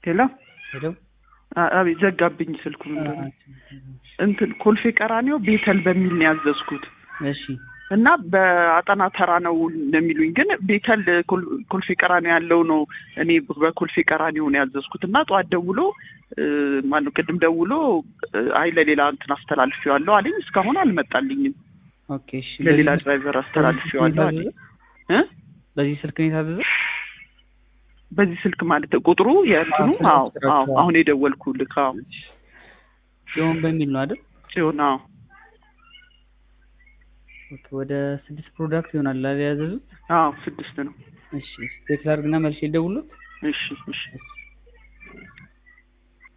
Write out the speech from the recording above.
ሄሎ ሄሎ አ- አቤት ዘጋብኝ ስልኩ ምንድን ነው እንትን ኮልፌ ቀራኒዮ ቤተል በሚል ነው ያዘዝኩት እሺ እና በአጠና ተራ ነው የሚሉኝ ግን ቤተል ኮል- ኮልፌ ቀራኒዮ ያለው ነው እኔ በኮልፌ ቀራኒዮ ነው ያዘዝኩት እና ጠዋት ደውሎ እ፣ ማነው ቅድም ደውሎ እ፣ አይ ለሌላ እንትን አስተላልፌዋለሁ አለኝ እስካሁን አልመጣልኝም ኦኬ እሺ ለሌላ በዚህ- ድራይቨር አስተላልፌዋለሁ አለኝ እ? በዚህ ስልክ ነው የታዘዘው በዚህ ስልክ ማለት ቁጥሩ የእንትኑ አዎ፣ አዎ አዎ አሁን የደወልኩልህ አዎ ጽዮን በሚል ነው አይደል ጽዮን አዎ ኦኬ ወደ ስድስት ፕሮዳክት ይሆናል አይደል ያዘዙት አዎ ስድስት ነው እሺ ቴክስ አድርግና መልሼ ልደውልልዎት እሺ እሺ